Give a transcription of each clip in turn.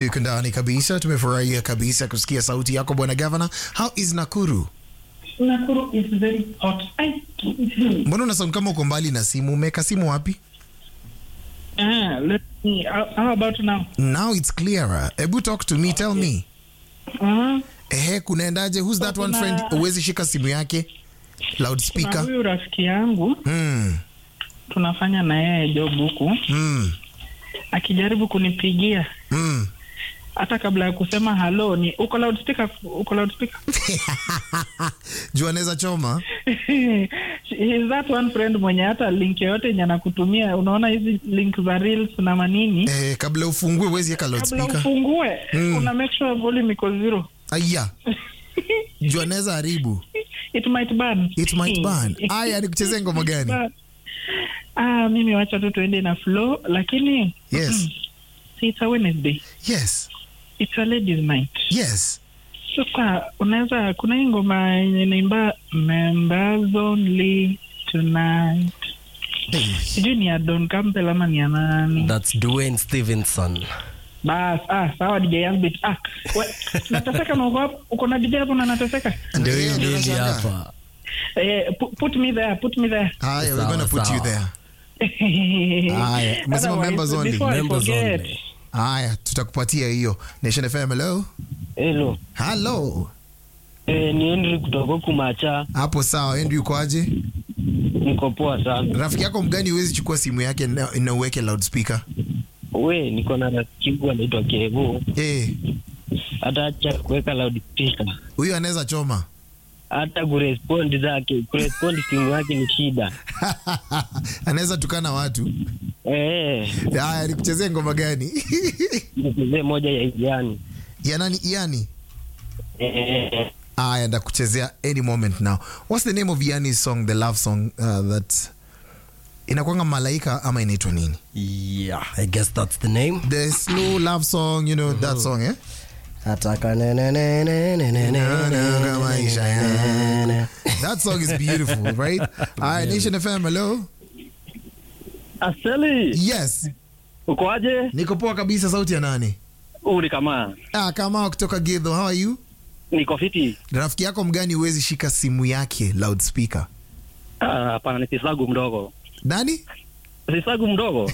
iko ndani kabisa. Tumefurahia kabisa kusikia sauti yako bwana gavana. How is Nakuru? Nakuru is very hot. I, Mbona una sound kama uko mbali na simu? Umeweka simu wapi? ah, let me, how, how about now? Now it's clearer. Ebu talk to me, tell me. Uh, Ehe, kunaendaje? Who's that one Kuna- friend? Uwezi shika simu yake na loudspeaker. huyu rafiki yangu Mm, tunafanya na yeye job huku, mm, akijaribu kunipigia mm. hata kabla ya kusema halo ni uko loudspeaker, uko loudspeaker. Juu anaweza choma. He is that one friend mwenye hata link yoyote yenye anakutumia, unaona hizi link za reels na manini, Eh, kabla ufungue uwezi weka kabla loudspeaker. ufungue Mm. una make sure volume iko zero. Aya. Juu anaweza haribu. It might burn. It might burn. Aya, nikuchezee ngoma gani? Ah, mimi wacha tu tuende na flow, lakini Yes. see, it's a Wednesday. Yes. It's a ladies night. Yes. Sasa unaweza kuna hii ngoma yenye naimba members only tonight. Hey. Sijui ni ya Don Campbell ama ni ya nani. That's Dwayne Stevenson. Bas, ah, sawa DJ Albert. Ah, we, nateseka na uko hapo, uko na DJ hapo na nateseka. Ndio hiyo Ndio mimi nashangaa. hapa. Eh, pu- put me there, put me there. Haya, we're Sawa, gonna put you sawa. there. Haya, umesema Otherwise, members only. before I Members forget, only. Haya, tutakupatia hiyo. Nation FM, hello. Hello. Hello. Eh, ni Henry kutoka huku Macha. Hapo sawa, Andrew ukoaje? Niko poa sana. Rafiki yako mgani huwezi chukua simu yake na, na uweke loudspeaker? We, niko na rafiki yangu anaitwa Kevo. Eh, Hata acha kuweka loudspeaker. huyo anaweza choma. Hata kurespond zake, kurespond simu yake ni shida. anaweza tukana watu. Eh, Haya, nikuchezee ngoma gani? nichezee moja ya Ijani. ya nani? Iani. Eh, Aya, ndakuchezea any moment now. What's the name of Iani's song, the love song uh, that inakwanga malaika ama inaitwa nini? Yeah, I guess that's the name. The slow love song, you know that song, eh? Ataka ne ne ne ne ne ne ne Kama maisha ne ne. That song is beautiful, right? Aya, Nation FM, hello. Aseli, Yes, uko aje? niko poa kabisa. Sauti ya nani? Huu ni kama Ah, kama kutoka Githo, how are you? niko fiti. Rafiki yako mgani huwezi shika simu yake loudspeaker? Ah, Hapana, ni sisagu mdogo, Nani? sisagu mdogo.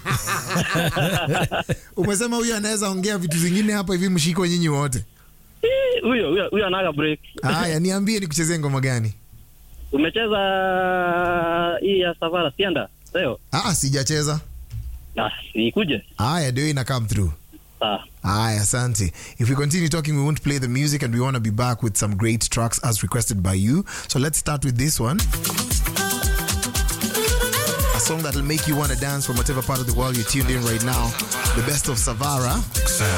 Umesema huyo anaweza ongea vitu zingine hapa hivi, mshiko nyinyi wote. Ih, Huyo huyo huyo anaga break. Haya, niambie nikuchezee ngoma gani? Umecheza hii ya Savara Sienda leo? Ah, sijacheza. Ah, ikuje. Haya, ndio ina come through. Sawa. Aya, asante. If we continue talking, we won't play the music and we want to be back with some great tracks as requested by you. So let's start with this one. A song that'll make you want to dance from whatever part of the world you're tuned in right now. The best of Savara.